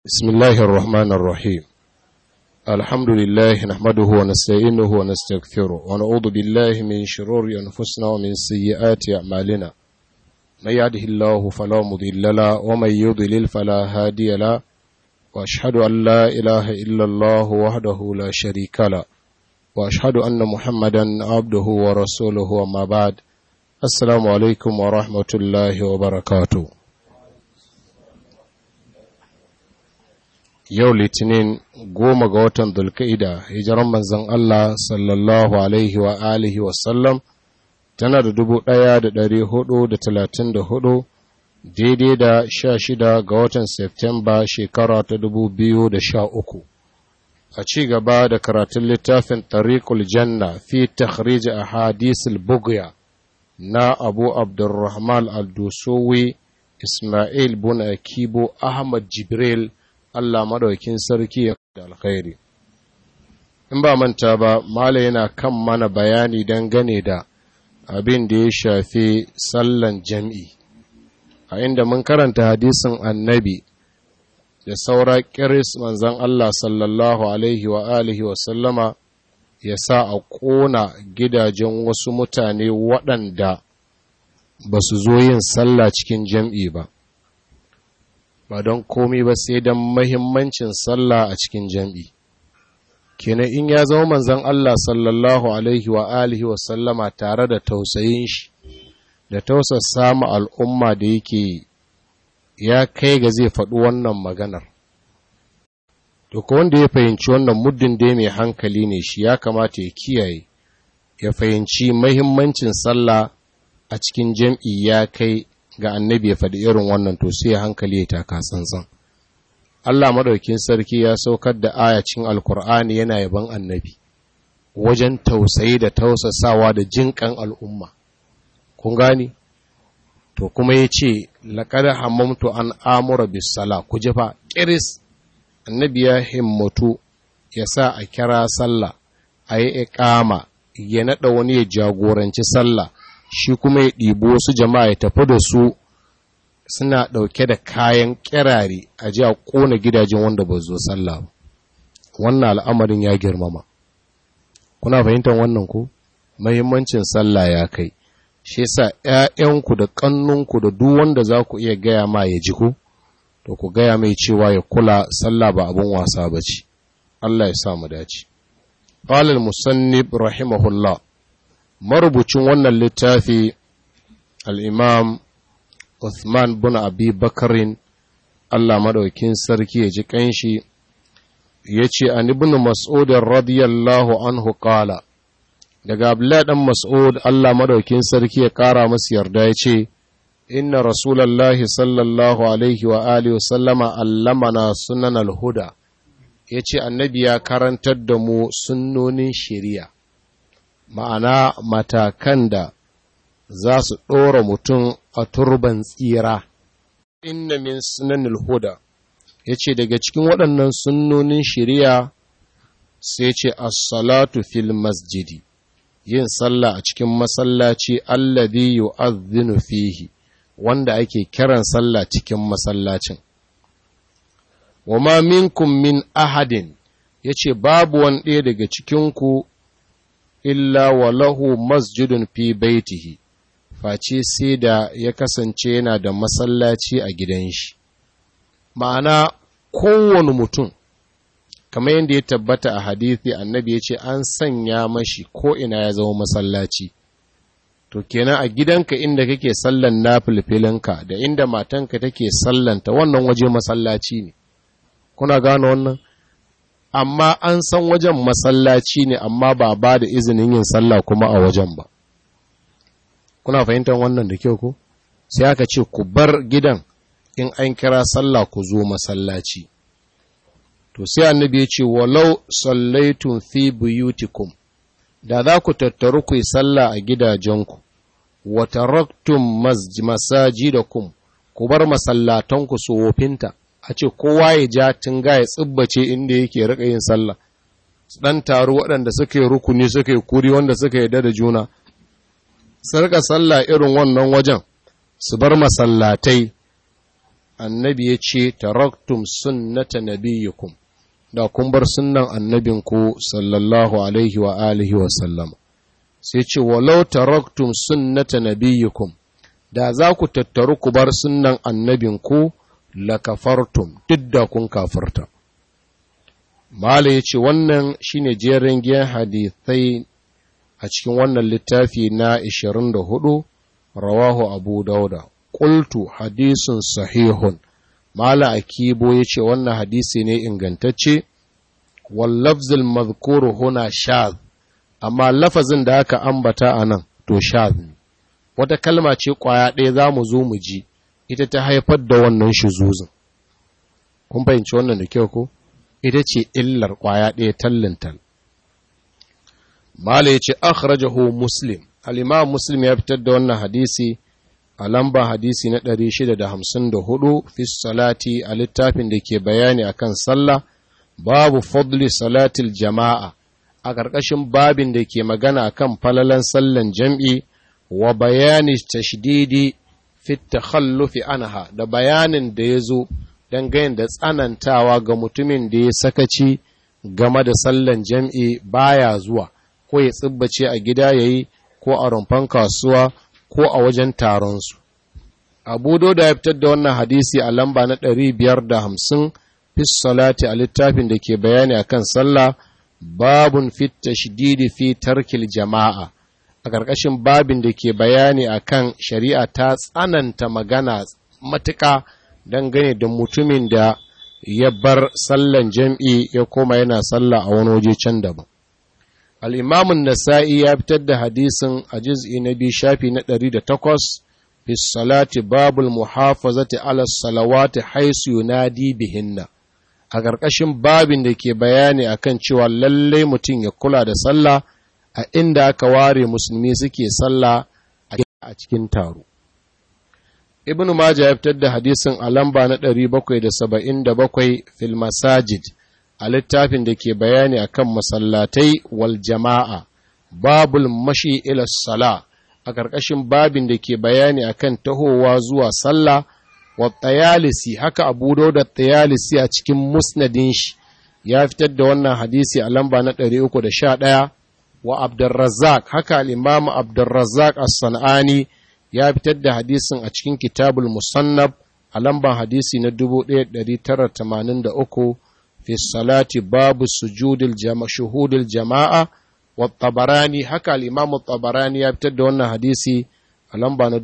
بسم الله الرحمن الرحيم الحمد لله نحمده ونستعينه ونستغفره ونعوذ بالله من شرور أنفسنا ومن سيئات أعمالنا من يهده الله فلا مضل له ومن يضلل فلا هادي له وأشهد أن لا إله إلا الله وحده لا شريك له وأشهد أن محمدا عبده ورسوله وما بعد السلام عليكم ورحمة الله وبركاته yau litinin goma ga watan dulka'ida hijiran manzan Allah sallallahu alaihi wa alihi wasallam tana da dubu ɗaya da ɗari hudu da talatin da hudu daidai da sha shida ga watan Septemba shekara ta dubu biyu da sha uku a ci gaba da karatun littafin tariqul janna fi takhrij a hadisul bugya na abu abdurrahman al-dusowi ismail bun akibo ahmad jibril Allah madaukin sarki ya da alkhairi. In ba manta ba, Mala yana kan mana bayani dangane da abin da ya shafi sallan jam'i, a inda mun karanta hadisin annabi da saura ƙiris manzan Allah sallallahu Alaihi wa alihi wa sallama ya sa a ƙona gidajen wasu mutane waɗanda ba su zo yin sallah cikin jam'i ba. ba don komi ba sai don mahimmancin sallah a cikin jam'i. kenan in ya zama manzan Allah sallallahu Alaihi wa alihi wa sallama tare da tausayin shi da tausasa ma al'umma da yake ya kai ga zai faɗi wannan maganar. To, wanda ya fahimci wannan muddin da mai hankali ne shi ya kamata ya kiyaye, ya fahimci mahimmancin sallah a cikin jam'i ya kai ga annabi ya faɗi irin wannan to sai hankali ya taka tsantsan Allah madaukin sarki ya saukar da ayacin alkur'ani yana yaban annabi wajen tausayi da tausasawa da jinƙan al'umma kun gani to kuma ya ce laƙar hammamtu an amura bisala ku jifa ƙiris annabi ya himmatu ya sa a kira sallah a yi iƙama ya naɗa wani ya jagoranci sallah shi kuma ya ɗibo wasu jama'a ya tafi da su suna ɗauke da kayan ƙirare a ji a ƙona gidajen wanda ba zo sallah ba wannan al'amarin ya girmama kuna fahimtar wannan ko mahimmancin sallah ya kai shi yasa ƴaƴanku da ƙannunku da duk wanda za ku iya gaya ma ya ji ku to ku gaya mai cewa ya kula sallah ba abin wasa ba ce Allah ya sa mu dace qala al-musannib rahimahullah marubucin wannan littafi al'imam Uthman bin Abi Bakarin Allah maɗaukin sarki ya ji ƙanshi ya ce an ibn Mas'udin radiyallahu anhu ƙala daga Abdullahi ɗan Mas'ud Allah maɗaukin sarki ya ƙara masu yarda ya ce inna Rasulallahi sallallahu alaihi wa alihi sallama allamana sunan alhuda ya ce annabi ya karantar da mu sunnonin shari'a ma'ana matakan da za su ɗora mutum a turban tsira. Inna min sunanil huda ya ce daga cikin waɗannan sunnonin shari'a sai ce as-salatu fil masjidi yin sallah a cikin masallaci alladhi yu'adhdhinu fihi wanda ake kiran sallah cikin masallacin. Wa ma minkum min ahadin yace babu wani ɗaya daga cikinku illa wa lahu masjidun fi baitihi face sai da ya kasance yana da masallaci a gidan shi ma'ana kowane mutum kamar yadda ya tabbata a hadithi annabi ya ce an sanya mashi ko ina ya zama masallaci to kenan a gidanka inda kake sallan na filfilinka da inda matanka take sallanta wannan waje masallaci ne kuna gano wannan amma an san wajen masallaci ne amma ba ba da izinin yin sallah kuma a wajen ba kuna fahimtar wannan da kyau ko sai aka ce ku bar gidan in an kira sallah ku zo masallaci to sai annabi ya ce walau sallaitun fi buyutikum da za ku tattaru ku yi sallah a gidajenku wa taraktum masajidakum ku bar masallatanku su wofinta a ce kowa ya ja tunga ya tsibbace inda yake rika yin sallah dan taru waɗanda suka yi rukuni suka yi kuri wanda suka yi da juna su rika sallah irin wannan wajen su bar masallatai annabi ya ce taraktum sunnata nabiyikum da kun bar sunnan annabinku sallallahu alaihi wa alihi wa sallam sai ce walau taraktum sunnata nabiyikum da za ku tattaru ku bar sunnan annabinku la kafartum duk da kun kafarta Mala ya ce wannan shine jerin giyan hadithai a cikin wannan littafi na 24 rawahu abu dauda qultu hadisun sahihun Mala Akibo ya ce wannan hadisi ne ingantacce wallafzul mazkuru huna shaz amma lafazin da aka ambata a nan to shaz ne wata kalma ce kwaya ɗaya za mu zo mu ji ita ta haifar da wannan shuzuzin kun fahimci wannan da kyau ko ita ce illar kwaya ɗaya tallintal Mala ya ce akhrajahu muslim al-imam muslim ya fitar da wannan hadisi a lamba hadisi na 654 fi salati a littafin da ke bayani akan sallah babu fadli salatil jama'a a ƙarƙashin babin da ke magana akan falalan sallan jam'i wa bayani tashdidi fi takhallufi anha da bayanin da ya zo dangane da tsanantawa ga mutumin da ya sakaci game da sallan jam'i baya zuwa ko ya tsibbace a gida yayi ko a rumfan kasuwa ko a wajen taronsu. Abu da ya fitar da wannan hadisi a lamba na ɗari biyar da hamsin fis salati a littafin da ke bayani a kan sallah babun fit tashdidi fi tarkil jama'a a ƙarƙashin babin da ke bayani a kan shari'a ta tsananta magana matuƙa dangane da mutumin da ya bar sallan jam'i ya koma yana sallah a wani waje can daban. al'imamun nasa'i ya fitar da hadisin a jiz'i na biyu shafi na ɗari da takwas fi salati babul muhafazati ala salawati haisu yunadi bihinna a ƙarƙashin babin da ke bayani akan cewa lalle mutum ya kula da sallah a inda aka ware musulmi suke sallah a cikin taro ibn majah ya fitar da hadisin a lamba na 777 fil masajid a littafin da ke bayani akan masallatai wal jama'a babul mashi ila sala a ƙarƙashin babin da ke bayani akan tahowa zuwa sallah wa tayalisi haka abu da tayalisi a cikin musnadin shi ya fitar da wannan hadisi a lamba na 311 wa abdurrazzaq haka al-imam abdurrazzaq as-sanani ya fitar da hadisin a cikin kitabul musannab a lamban hadisi na 1983 fi salati babu sujudil jama shuhudil jama'a wa tabarani haka al-imamu tabarani ya fitar da wannan hadisi a lamba na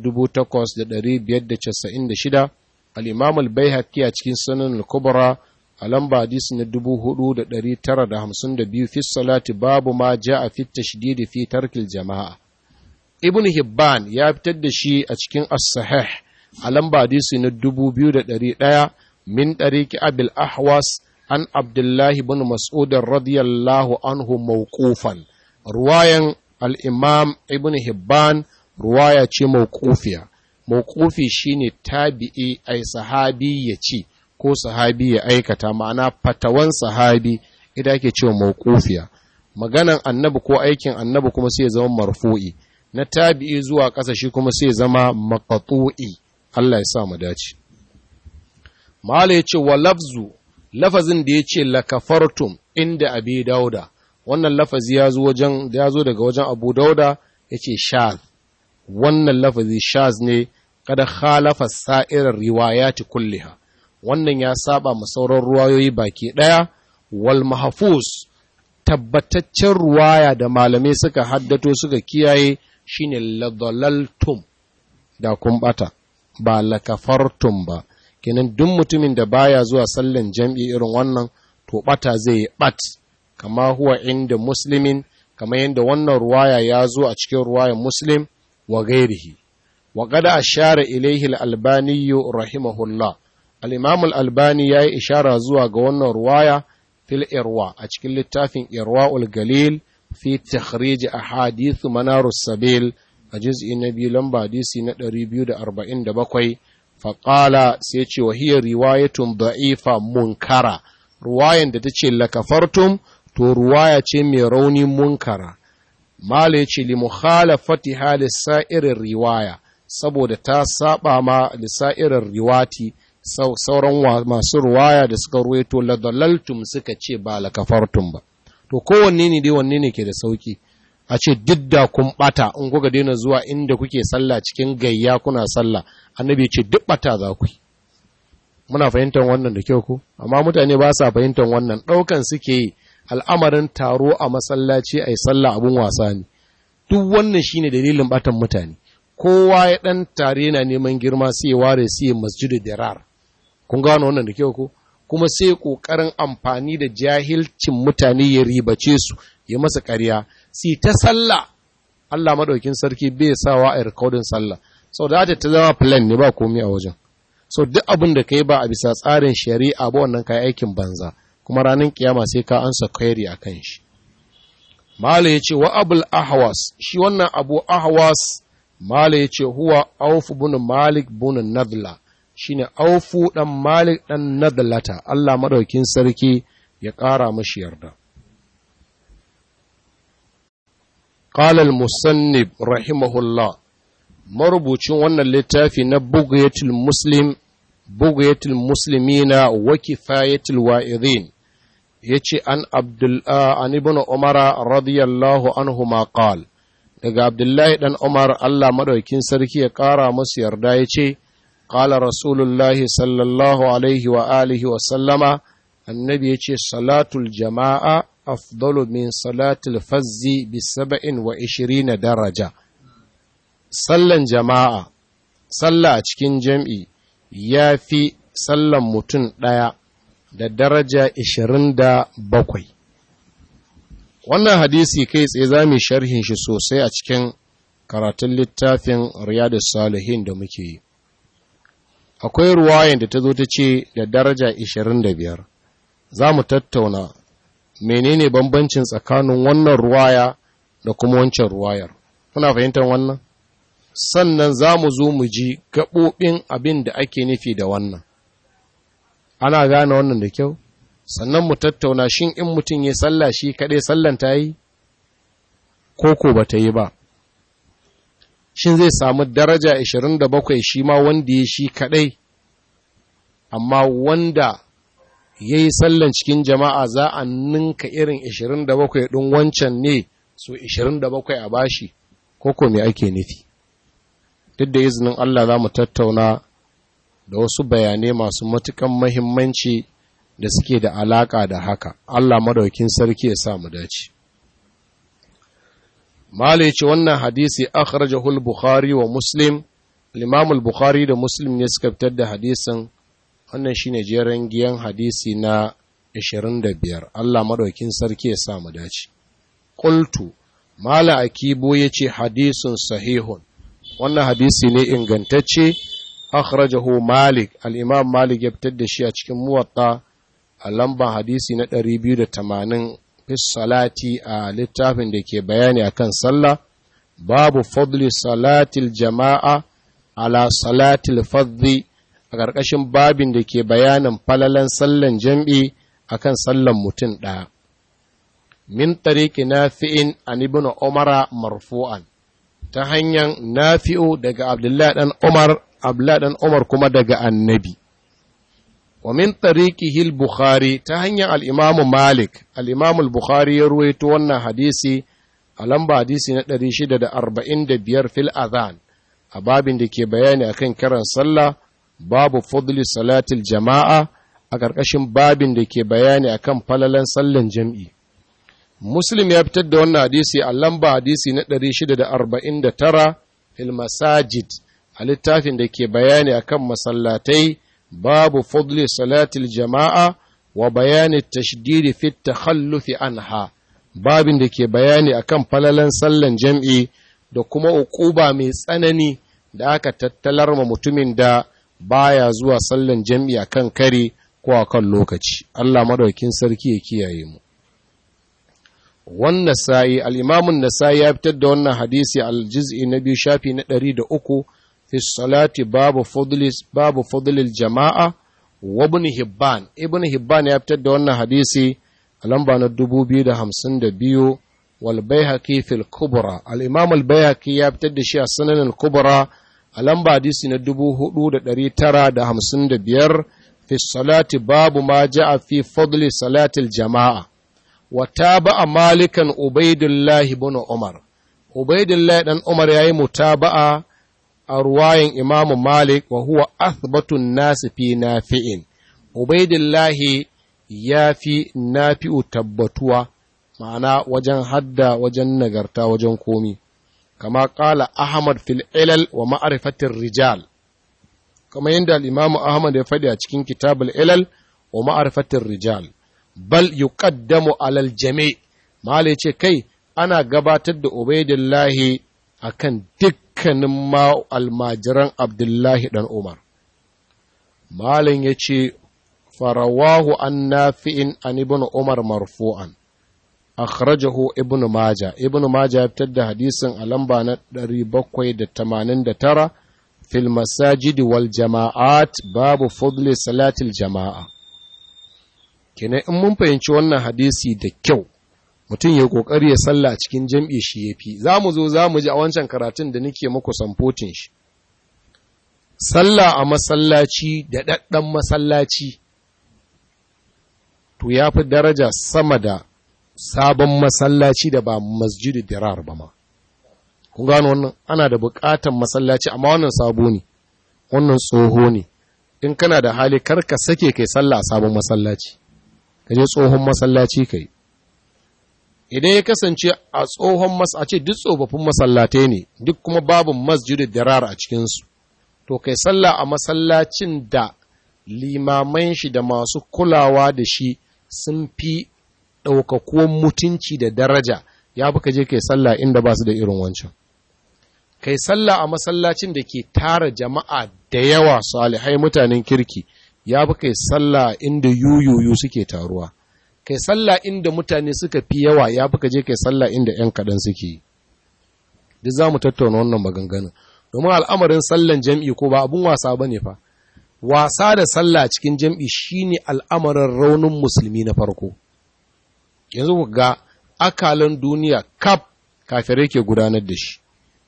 8596 al-imamu al-baihaqi a cikin sunan al-kubra a lamba hadisi na 4952 fi salati babu ma ja'a fi tashdidi fi tarkil jama'a ibn hibban ya fitar da shi a cikin as-sahih a lamba hadisi na 2100 min tariqi abil ahwas an abdullahi bin mas'ud radiyallahu anhu mawqufan ruwayan al-imam ibn hibban ruwaya ce mawqufiya mawqufi shine tabi'i ai sahabi ya ce ko sahabi ya aikata ma'ana fatawan sahabi ita ake cewa mawqufiya maganan annabi ko aikin annabi kuma sai ya zama marfu'i na tabi'i zuwa ƙasa shi kuma sai ya zama maqtu'i Allah ya sa mu dace mala ya ce wa lafzu lafazin da ya ce lakafartum inda abi dauda wannan lafazi ya zo wajen ya zo daga wajen abu dauda ya ce shaz wannan lafazi shaz ne kada khalafa sa'irar riwayati kulliha wannan ya saba ma sauran ruwayoyi baki daya wal mahfuz tabbataccen ruwaya da malamai suka haddato suka kiyaye shine ladalaltum da kun bata ba lakafartum ba kenan duk mutumin da baya zuwa sallan jam'i irin wannan to bata zai bat kama huwa inda muslimin kama yadda wannan ruwaya ya zo a cikin ruwayan muslim wa gairihi wa qad ashara ilayhi al-albani rahimahullah al-imam al-albani yayi ishara zuwa ga wannan ruwaya fil irwa a cikin littafin irwaul galil fi takhrij ahadith manarus sabil a juz'i na biyu lamba hadisi na 247 faƙala sai ce wa hiyar riwayatun da'ifa munkara ruwayan da ta ce lakafartum to ruwaya ce mai rauni munkara mala ya ce li mukhalafati halis sa'irin riwaya saboda ta saba ma lissa'irin riwati sauran masu ruwaya da suka ruwaito ladalaltum suka ce ba la kafartum ba to kowanne ne dai wanne ne ke da sauki a ce duk da kun bata in kuka daina zuwa inda kuke sallah cikin gayya kuna sallah annabi ya ce duk bata za ku yi muna fahimtar wannan da kyau ko amma mutane ba sa fahimtar wannan ɗaukan suke yi al'amarin taro a masallaci a yi sallah abun wasa ne duk wannan shine dalilin batan mutane kowa ya ɗan tare na neman girma sai ware sai masjidu dirar kun gano wannan da kyau ko kuma sai ƙoƙarin amfani da jahilcin mutane ya ribace su ya masa ƙarya sai ta sallah Allah madaukin sarki bai sawa a rikodin sallah sau da ta zama plan ne ba komai a wajen so duk abin da kai ba a bisa tsarin shari'a ba wannan kai aikin banza kuma ranar kiyama sai ka ansa query a kan shi mala ya ce wa abul ahwas shi wannan abu ahwas mala ya ce huwa auf bin malik bin nadla shine aufu dan malik dan nadlata Allah madaukin sarki ya ƙara mashi yarda قال المصنف رحمه الله marubucin wannan littafi na bugayatul muslim bugayatul muslimina wa kifayatul wa'idhin yace an abdul an ibn umara radiyallahu anhu ma qal daga abdullahi dan umar Allah madaukin sarki ya kara masa yarda yace qala rasulullahi sallallahu alaihi wa alihi wa sallama annabi yace salatul jama'a afdalu min salatul fazzi bi sab'in wa ishirina daraja sallan jama'a, sallah a cikin jam'i ya fi sallan mutum ɗaya da daraja ishirin da bakwai. Wannan hadisi kai tsaye za mu sharhin shi sosai a cikin karatun littafin Riyadu Salihin da muke yi. Akwai ruwayan da ta zo ta ce da daraja ishirin da biyar. Za mu tattauna menene bambancin tsakanin wannan ruwaya da kuma wancan ruwayar. Kuna fahimtar wannan? sannan za mu zo mu ji gaɓoɓin abin da ake nufi da wannan. Ana gane wannan da kyau? Sannan mu tattauna shin in mutum ya salla shi kaɗai sallan ta yi? Ko ko ba ta yi ba. Shin zai samu daraja 27 shi ma wanda ya shi kaɗai, amma wanda ya yi sallan cikin jama'a za a ninka irin 27 ɗin wancan ne so 27 a bashi, ko ko me ake nufi? duk da izinin Allah za mu tattauna da wasu bayanai masu matukan mahimmanci da suke da alaka da haka Allah madaukin sarki ya sa mu dace Mala ce wannan hadisi akhrajahu al-Bukhari wa Muslim al-Imam al-Bukhari da Muslim ne suka fitar da hadisin wannan shine jeran giyan hadisi na 25 Allah madaukin sarki ya sa mu dace qultu Mala Akibo yace hadisun sahihun wannan hadisi ne ingantacce akhrajahu malik al-imam malik ya fitar da shi a cikin muwatta a lamban hadisi na 280 fi salati a littafin da ke bayani akan sallah babu fadli salatil jama'a ala salatil fadhi a ƙarƙashin babin da ke bayanin falalan sallan jam'i akan sallan mutum ɗaya min tariki nafi'in an ibn umara marfu'an ta hanyar nafi'u daga Abdullahi ɗan Umar, Abdullahi ɗan Umar kuma daga annabi. Wa min tariqihi al-Bukhari ta hanyar al-Imam Malik, al-Imam al-Bukhari ya ruwaito wannan hadisi a lamba hadisi na 645 fil adhan a babin da ke bayani akan kiran sallah babu fadli salatil jama'a a ƙarƙashin babin da ke bayani akan falalan sallan jam'i. Muslim ya fitar da wannan hadisi a lamba hadisi na 649 fil masajid a littafin da ke bayani akan masallatai babu fadli salatil jama'a wa bayani tashdidi fi takhallufi anha babin da ke bayani akan falalan sallan jam'i da kuma uquba mai tsanani da aka tattalar ma mutumin da baya zuwa sallan jam'i akan kare ko akan lokaci Allah madaukin sarki ya kiyaye mu wannan sa'i al'imamun nasa'i ya fitar da wannan hadisi aljiz'i na biyu shafi na ɗari da uku fi salati babu fadlil jama'a wa ibn hibban ibn hibban ya fitar da wannan hadisi a lamba na dubu biyu da hamsin da biyu wal bayhaqi fil kubra al-imam al bayhaqi ya fitar da shi a sananin kubra a lamba hadisi na 4955 fi salati babu ma ja'a fi fadli salatil jama'a wa taba'a malikan ubaidullahi ibn umar ubaidullahi dan umar yayi mutaba'a a ruwayin imamu malik wa huwa athbatun nasi fi nafi'in ubaidullahi ya fi nafi'u tabbatuwa ma'ana wajen hadda wajen nagarta wajen komi kama kala ahmad fil ilal wa ma'rifatir rijal kama yadda al-imamu ahmad ya faɗi a cikin kitabul ilal wa ma'rifatir rijal bal yuqaddamu alal jami' mala ce kai ana gabatar da ubaidillahi akan dukkanin ma almajiran abdullahi dan umar malin ya ce farawahu an nafi'in an ibn umar marfu'an akhrajahu ibn maja ibn maja ya fitar da hadisin a lamba na 789 fil masajidi wal jama'at babu fadli salatil jama'a kenan in mun fahimci wannan hadisi da kyau mutum ya kokari ya salla a cikin jam'i shi yafi za mu zo za mu ji a wancan karatun da nake muku samfotin shi sallah a masallaci da ɗaɗɗan masallaci to ya fi daraja sama da sabon masallaci da ba masjidu dirar ba ma kun gano wannan ana da buƙatan masallaci amma wannan sabo ne wannan tsoho ne in kana da hali karka sake kai sallah a sabon masallaci ka je tsohon masallaci kai idan ya kasance a tsohon mas a ce duk tsofaffin masallatai ne duk kuma babu masjidu dirar a cikinsu to kai sallah a masallacin da limaman shi da masu kulawa da shi sun fi ɗaukakuwan mutunci da daraja ya fi ka je kai sallah inda ba su da irin wancan kai sallah a masallacin da ke tara jama'a da yawa salihai mutanen kirki ya fi kai sallah inda yuyuyu suke taruwa kai sallah inda mutane suka fi yawa ya fi ka je kai sallah inda 'yan kaɗan suke yi duk za mu tattauna wannan maganganun domin al'amarin sallan jam'i ko ba abun wasa ba ne fa wasa da sallah cikin jam'i shine al'amarin raunin musulmi na farko yanzu ku ga akalan duniya kaf kafirai ke gudanar da shi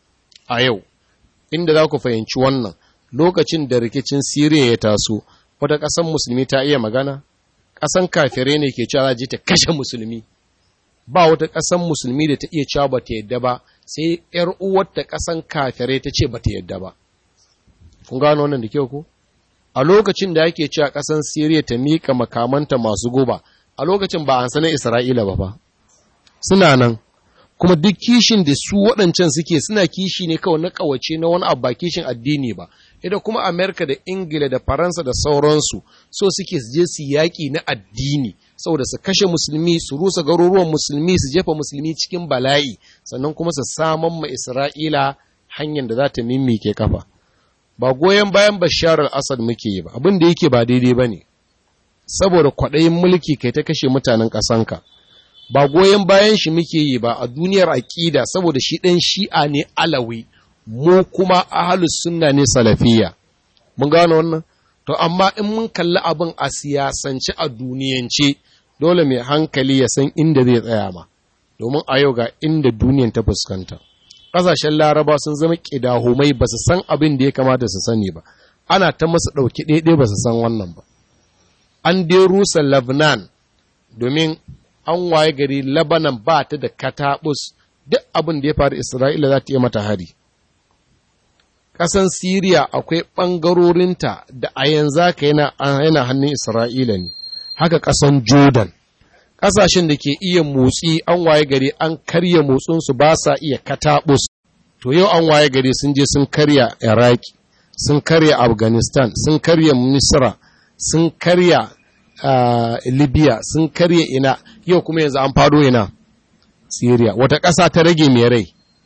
a yau inda za ku fahimci wannan lokacin da rikicin siriya ya taso wata ƙasan musulmi ta iya magana ƙasan kafirai ne ke cewa za ta kashe musulmi ba wata ƙasan musulmi da ta iya cewa ba ta yadda ba sai ‘yar uwarta ƙasan kafirai ta ce ba ta yadda ba. Kun gano wannan da kyau ko? A lokacin da ake cewa ƙasan Siriya ta miƙa makamanta masu guba, a lokacin ba an sanar Isra'ila ba ba. Suna nan, kuma duk kishin da su waɗancan suke suna kishi ne kawai na ƙawace na wani abu ba kishin addini ba. Ida kuma Amerika da Ingila da Faransa da sauransu so suke su je su yaƙi na addini. saboda su kashe musulmi su rusa garuruwan musulmi su jefa musulmi cikin bala'i sannan kuma su saman ma isra'ila hanyar da za ta mimike kafa ba goyon bayan bashar al-assad muke yi ba abin da yake ba daidai ba ne saboda kwaɗayin mulki kai ta kashe mutanen ƙasanka ba goyon bayan shi muke yi ba a duniyar aƙida saboda shi ɗan shi'a ne alawi mu kuma ahalus sunna ne salafiya mun gano wannan to amma in mun kalli abin a siyasance a duniyance dole mai hankali ya san inda zai tsaya ma domin a yau ga inda duniyan ta fuskanta ƙasashen laraba sun zama ƙidahumai ba su san abin da ya kamata su sani ba ana ta masu ɗauki ɗaiɗai ba su san wannan ba an dai rusa lebanon domin an waye gari lebanon ba ta da kataɓus duk abin da ya faru isra'ila za ta iya mata hari ƙasan siriya akwai ɓangarorinta da a yanzu haka yana hannun isra'ila ne haka ƙasan Jordan. Ƙasashen da ke iya motsi an waye gari an karya motsinsu ba sa iya kataɓus. To yau an waye gari sun je sun karya Iraki, sun karya Afghanistan, sun karya Misra, sun karya uh, Libya, sun karya ina, yau kuma yanzu an fado ina, Syria. Wata ƙasa ta rage mai rai.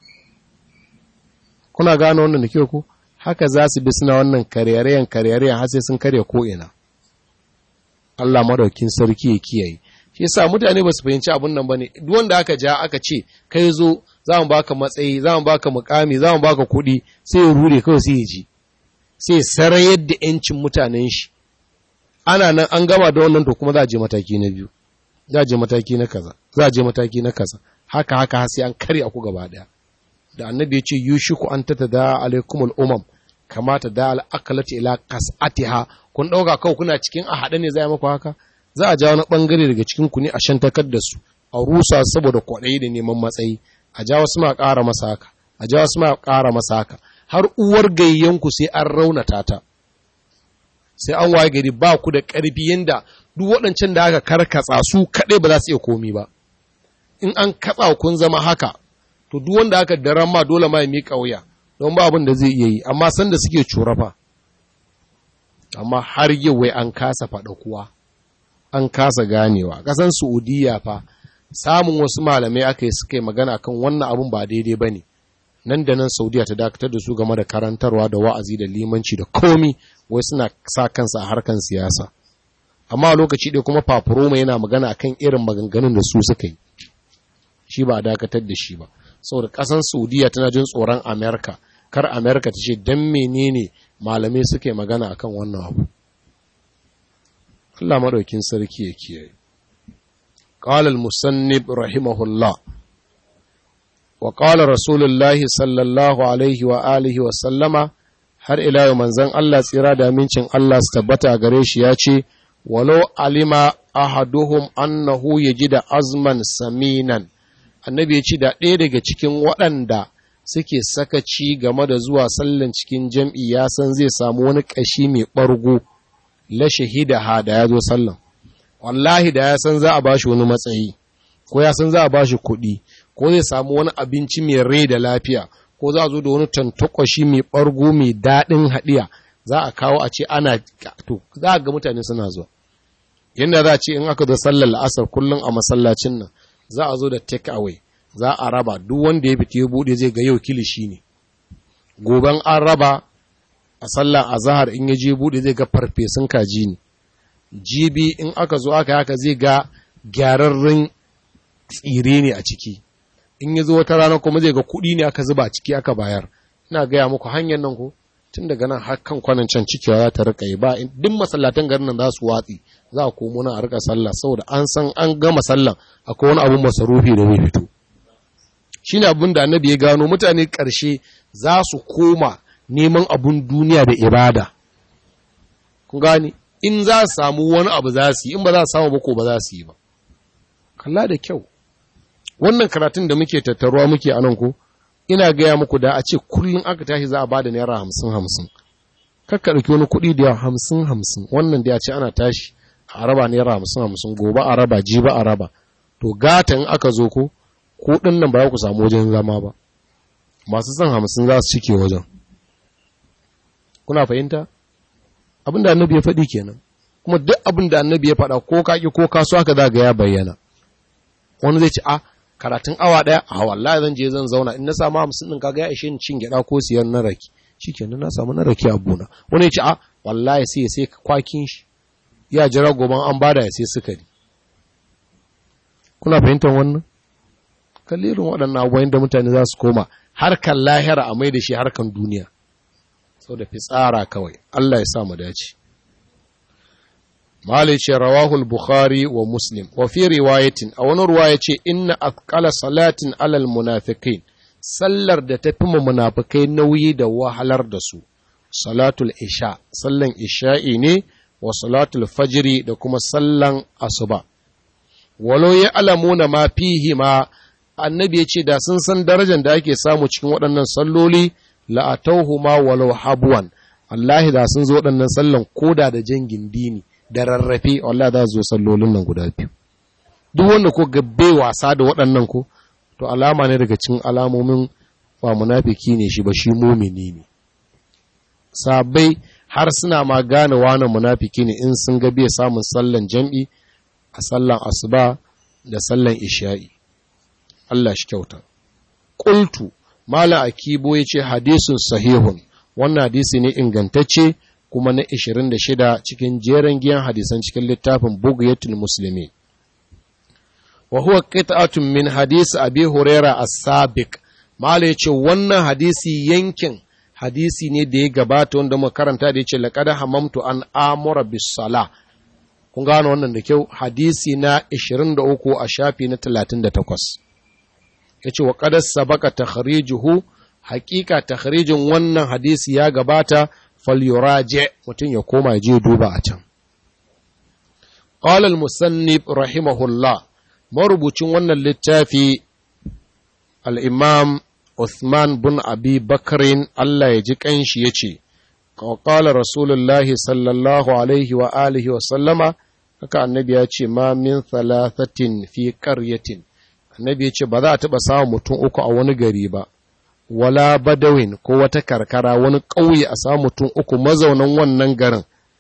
Kuna gano wannan da kyau ku? Haka za su bi suna wannan karyarayen karyarayen har sai sun karya ko ina. Allah madaukin sarki ya kiyaye shi yasa mutane ba su fahimci abun nan bane duk wanda aka ja aka ce kai zo za mu baka matsayi za mu baka mukami za mu baka kuɗi sai ya rure kawai sai ya ji sai sarayar da yancin mutanen shi ana nan an gama da wannan to kuma za a je mataki na biyu za a je mataki na kaza za a je mataki na kaza haka haka sai an karya ku gaba daya da annabi ya ce yushiku an tatada alaikumul umam kamata da al'akalati ila kas'atiha kun ɗauka kawai kuna cikin a haɗe ne za a maku haka za a ja wani ɓangare daga cikin ku ne a shantakar da su a rusa saboda kwaɗayi da neman matsayi a ja wasu ma ƙara masa haka a ja wasu ma ƙara masa haka har uwar gayyanku sai an raunata ta sai an waye gari ba ku da ƙarfi yanda duk waɗancan da aka karkatsa su kaɗai ba za su iya komi ba in an katsa kun zama haka to duk wanda aka daren ma dole ma ya miƙa wuya don ba abin da zai iya yi amma sanda suke curafa amma har yau wai an kasa faɗa kuwa an kasa ganewa ƙasan saudiya fa samun wasu malamai aka yi suka yi magana kan wannan abun ba daidai ba ne nan da nan saudiya ta dakatar da su game da karantarwa da wa'azi da limanci da komi wai suna sa kansa a harkan siyasa amma a lokaci ɗaya kuma fafuroma yana magana akan irin maganganun da su suka yi shi ba a dakatar da shi ba saboda ƙasan saudiya tana jin tsoron amerika kar amerika ta ce don menene malamai suka yi magana akan wannan abu Allah maɗaukin sarki ya kiyaye قال المصنف رحمه الله وقال رسول الله صلى الله عليه وآله وسلم har ila yau manzon Allah tsira da amincin Allah su tabbata a gare shi ya ce walau alima ahaduhum annahu da azman saminan annabi ya ce da ɗaya daga cikin waɗanda suke sakaci game da zuwa sallan cikin jam'i ya san zai samu wani ƙashi mai ɓargo la shahida ha da ya zo sallan wallahi da ya san za a bashi wani matsayi ko ya san za a bashi kuɗi ko zai samu wani abinci mai rai da lafiya ko za a zo da wani tantakwashi mai ɓargo mai daɗin haɗiya za a kawo a ce ana to za a ga mutane suna zuwa yadda za a ce in aka zo sallar la'asar kullum a masallacin nan za a zo da take away za a raba duk wanda ya fita ya buɗe zai ga yau kilishi ne goben an raba a sallar azahar in ya je buɗe zai ga farfesun kaji ne jibi in aka zo aka haka zai ga gyararren tsire ne a ciki in ya zo wata rana kuma zai ga kuɗi ne aka zuba a ciki aka bayar ina gaya muku hanyar nan ko tun daga nan har kan kwanan can cikewa za ta rika yi ba duk masallatan garin nan za su watsi za a komo nan a rika sallah saboda an san an gama sallah akwai wani abun masarufi da zai fito shine abin da annabi ya gano mutane ƙarshe za su koma neman abun duniya da ibada kun gane in za su samu wani abu za su yi in ba za su samu ba ko ba za su yi ba kalla da kyau wannan karatun da muke tattaruwa muke a nan ko ina gaya muku da a ce kullum aka tashi za a ba da naira hamsin hamsin kakka ɗauki wani kuɗi da hamsin hamsin wannan da ya ce ana tashi a raba naira hamsin hamsin gobe a raba jiba a raba to gata in aka zo ko kuɗin nan ba za ku samu wajen zama ba masu son hamsin za su cike wajen kuna fahimta abin da annabi ya faɗi kenan kuma duk abin da annabi ya faɗa ko kaki ko kaso haka za ga ya bayyana wani zai ce a karatun awa ɗaya a wallahi zan je zan zauna in na samu hamsin ɗin kaga ya ishe ni cin gyaɗa ko siyan na rake shikenan na samu na rake a buna wani ya ce a wallahi sai ya sai kwakin shi ya jira goban an bada ya sai sukari kuna fahimtar wannan kallirin waɗannan abubuwan da mutane za su koma harkan lahira a mai da shi harkan duniya sau da fitsara kawai Allah ya sa mu dace Malai ce rawahul Bukhari wa Muslim, wa fi riwayatin, a wani ruwa ya ce, Inna athqala salatin alal munafiqin sallar da ta fi munafikai nauyi da wahalar da su, salatul isha, sallan isha'i ne, wa salatul fajiri da kuma sallan asuba. Walau ya alamuna ma fihi ma, annabi ya ce, da sun san darajar da ake samu cikin waɗannan salloli, la'atauhu ma walau habuwan, Allahi da sun zo waɗannan sallan koda da jan gindini. da rarrafe Allah za zo sallolin nan guda biyu duk wanda ko gabbe wasa da waɗannan ko to alama ne daga cikin alamomin ba munafiki ne shi ba shi mumini ne sabai har suna ma gane wani munafiki ne in sun ga bai samun sallan jam'i a sallan asuba da sallan isha'i Allah shi kyauta qultu mala akibo yace hadisun sahihun wannan hadisi ne ingantacce kuma na 26 cikin jeren giyan hadisan cikin littafin bugiyatul musulmi wa huwa qit'atun min hadisi abi huraira as-sabiq mala yace wannan hadisi yankin hadisi ne da ya gabata wanda muka karanta da yace laqad hamamtu an amura bis sala kun gano wannan da kyau hadisi na 23 a shafi na 38 yace wa qad sabaqa takhrijuhu hakika takhrijin wannan hadisi ya gabata falyuraje mutum ya koma je duba a can qala al-musannif rahimahullah marubucin wannan littafi al-imam Uthman bin Abi Bakrin Allah ya ji kanshi yace qala rasulullahi sallallahu alaihi wa alihi wa sallama haka annabi ya ce ma min thalathatin fi qaryatin annabi ya ce ba za a taɓa samun mutum uku a wani gari ba wala badawin ko wata karkara wani ƙauye a samu mutum uku mazaunan wannan garin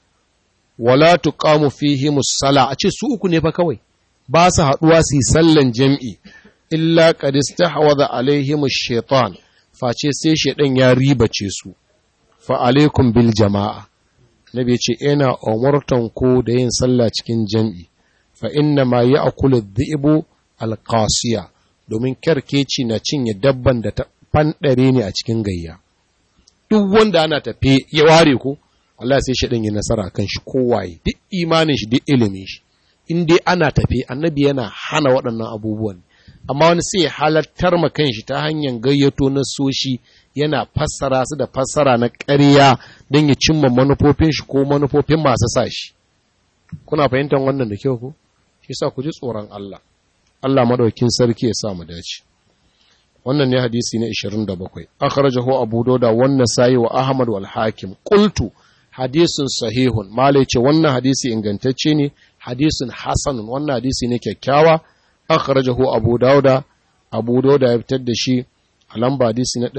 wala tuqamu fihi musalla a ce su uku ne fa kawai ba su haɗuwa su yi sallan jam'i illa qad istahwadha alaihim ash-shaytan face sai shaydan ya ribace su fa alaikum bil jama'a nabi ya ce ina umurtan ku da yin sallah cikin jam'i fa inna ma ya'kulu dhi'bu al-qasiya domin kerkeci na cinye dabban da ta fanɗare ne a cikin gayya duk wanda ana tafe ya ware ko Allah sai shi yi nasara kan shi kowaye duk imanin shi duk ilimin shi in dai ana tafe annabi yana hana waɗannan abubuwan amma wani sai halartar ma kan shi ta hanyar gayyato na soshi yana fassara su da fassara na ƙarya don ya cimma manufofin shi ko manufofin masu sa shi kuna fahimtar wannan da kyau ko shi sa ku ji tsoron Allah Allah madaukin sarki ya sa mu dace wannan ne hadisi na 27 akhrajahu abu dauda wannan sayi wa ahmad wal hakim qultu hadisun sahihun malai ce wannan hadisi ingantacce ne hadisun hasanun wannan hadisi ne kyakkyawa akhrajahu abu dauda abu dauda ya fitar da shi a lamba hadisi na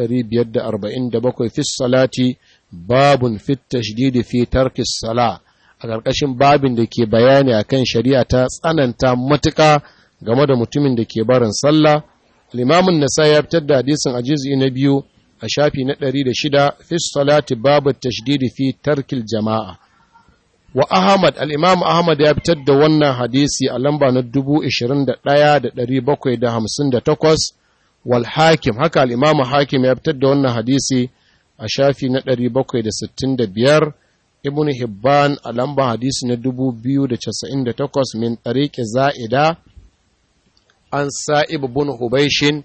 547 fi salati babun fit tashdidi fi tarki sala a ƙarƙashin babin da ke bayani akan shari'a ta tsananta matuƙa game da mutumin da ke barin sallah limamin nasa ya fitar da hadisin a juz'i na biyu a shafi na ɗari da shida fi salati babu tashdidi fi tarkil jama'a wa ahmad al-imam ahmad ya fitar da wannan hadisi a lamba na dubu ishirin da ɗaya da ɗari bakwai da hamsin da takwas wal hakim haka al-imam hakim ya fitar da wannan hadisi a shafi na ɗari bakwai da sittin da biyar ibn hibban a lamba hadisi na dubu biyu da casa'in da takwas min ɗariƙi za'ida an sa'ib bin hubaishin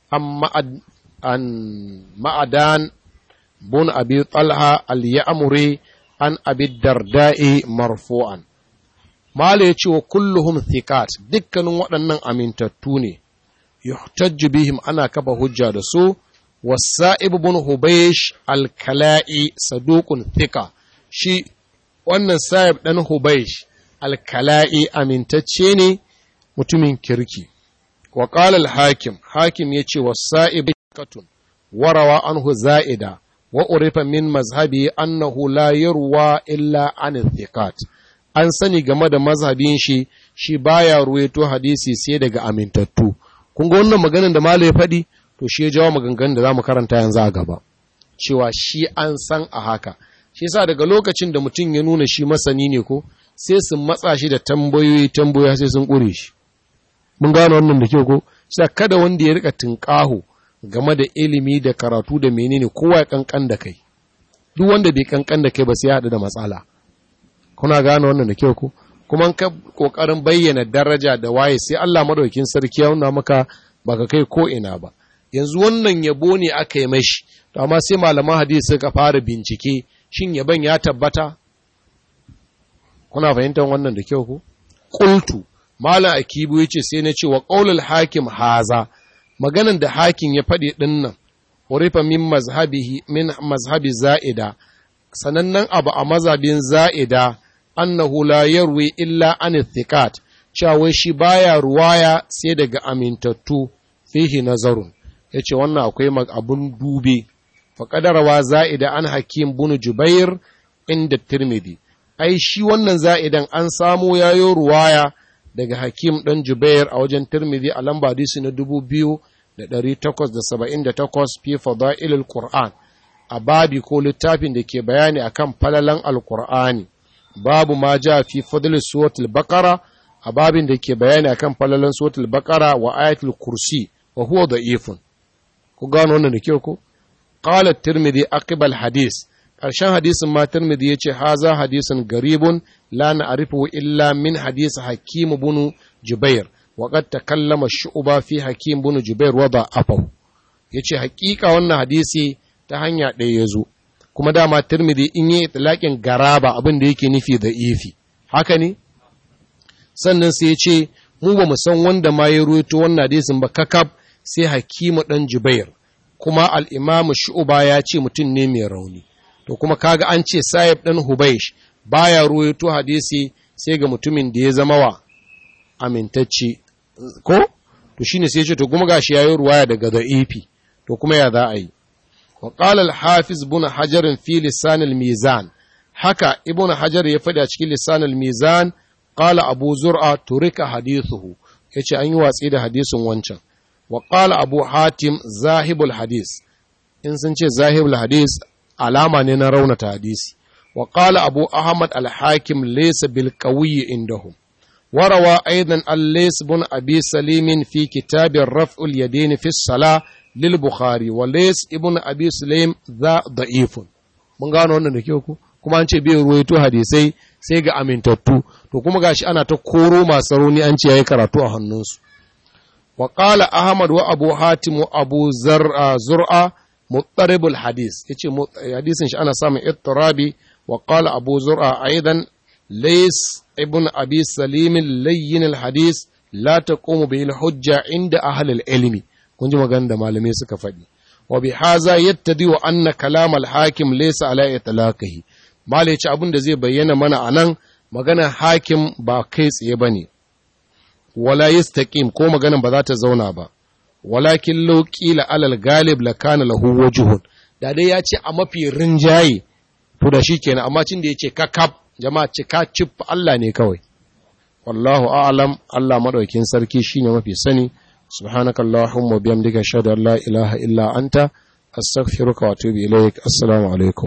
an ma'adan bin abi talha al-ya'muri an abi darda'i marfu'an mala ya ce wa kulluhum thiqat dukkanin waɗannan amintattu ne yuhtajju bihim ana kafa hujja da su wasa'ib bin hubaish al-kala'i saduqun thiqa shi wannan sa'ib dan hubaish al-kala'i amintacce ne mutumin kirki وقال الحاكم حاكم يتي والسائب كتن وروى عنه زائدة وعرف من مذهبه أنه لا يروى إلا عن الثقات an sani game da mazhabin shi shi baya ruwaito hadisi sai daga amintattu kun ga wannan maganar da malai faɗi to shi ya jawo maganganun da zamu karanta yanzu a gaba cewa shi an san a haka shi yasa daga lokacin da mutum ya nuna shi masani ne ko sai su matsa shi da tambayoyi tambayoyi sai sun ƙure shi mun gano wannan da kyau ko sai kada wanda ya rika tunƙaho game da ilimi da karatu da menene kowa ya kankan da kai duk wanda bai kankan da kai ba sai ya haɗu da matsala kuna gano wannan da kyau ko kuma ka kokarin bayyana daraja da waye sai Allah madaukakin sarki ya nuna maka baka kai ko ina ba yanzu wannan yabo ne aka yi mashi to amma sai malaman hadisi suka fara bincike shin yaban ya tabbata kuna fahimtar wannan da kyau ko qultu Malam Akibu ya ce sai na ce wa ƙaunar hakim haza, maganan da hakim ya faɗi ɗin nan, warifa min mazhabi, min mazhabi za'ida, sanannen abu a mazhabin za'ida, annahu la yarwi illa an thiqat cewa shi baya ruwaya sai daga amintattu fihi nazarun yace wannan akwai abun dube fa qadarawa za'ida an hakim bin jubair inda tirmidhi ai shi wannan za'idan an samo yayo ruwaya daga Hakim ɗan Jubair a wajen Tirmidhi a lamba hadisi na dubu biyu da ɗari takwas da saba'in da takwas fi fada'ilul Qur'an a babi ko littafin da ke bayani akan falalan Alƙur'ani babu ma ja fi fadlil suratul Baqara a babin da ke bayani akan falalan suratul Baqara wa ayatul Kursi wa huwa da'ifun ku gano wannan da kyau ko qala Tirmidhi aqbal hadis ƙarshen hadisin ma Tirmidhi yace haza hadisin garibun la na'rifu illa min hadisi Hakim bin Jubair wa qad takallama Shu'ba fi Hakim bin Jubair wa da'afahu yace hakika wannan hadisi ta hanya ɗaya ya zo kuma dama tirmidhi in yi itlaqin garaba abin da yake nufi da ifi haka ne sannan sai ya ce mu ba mu san wanda ma ya ruwaito wannan hadisin ba kakab sai hakimu dan jubair kuma al-imamu shu'ba ya ce mutum ne mai rauni to kuma kaga an ce sahib dan hubaish baya ruwaito hadisi sai ga mutumin da ya zama wa amintacce ko to shine sai ya ce to kuma gashi yayi ruwaya daga da'ifi to kuma ya za a yi wa qala al-hafiz ibn hajar fi lisan al-mizan haka ibn hajar ya faɗi a cikin lisan al-mizan qala abu zur'a turika hadithuhu yace an yi watsi da hadisin wancan wa qala abu hatim zahibul hadis in sun ce zahibul hadis alama ne na raunata hadisi wa qala abu ahmad al-hakim laysa bil qawi indahum وروى أيضا الليس بن أبي سليم في كتاب رفع اليدين في الصلاة للبخاري وليس ابن أبي سليم ذا ضعيف mun gano wannan da kyau ku kuma an ce bai ruwaito hadisai sai ga amintattu to kuma gashi ana ta koro masu rauni an ce yayi karatu a hannunsu wa qala ahmad wa abu hatim wa abu zar'a zur'a muttaribul hadis yace hadisin shi ana samun ittirabi wa qala abu zur'a aidan lays ibn abi salim layyin al hadis la taqumu bihi al hujja inda ahli al ilmi kun ji magana da malamai suka faɗi wa bi haza yattadi wa anna kalam al hakim laysa ala itlaqihi malai ce abin da zai bayyana mana anan magana hakim ba kai tsaye bane wala yastaqim ko maganan ba za ta zauna ba walakin law qila alal galib la kana lahu wajhun da dai ya ce a mafi rinjaye to da shikenan amma cin da yace kakab jama'a cika cif Allah ne kawai wallahu a'lam Allah madaukin sarki shine mafi sani subhanakallahumma bihamdika ashhadu an la ilaha illa anta astaghfiruka wa atubu ilaik assalamu alaikum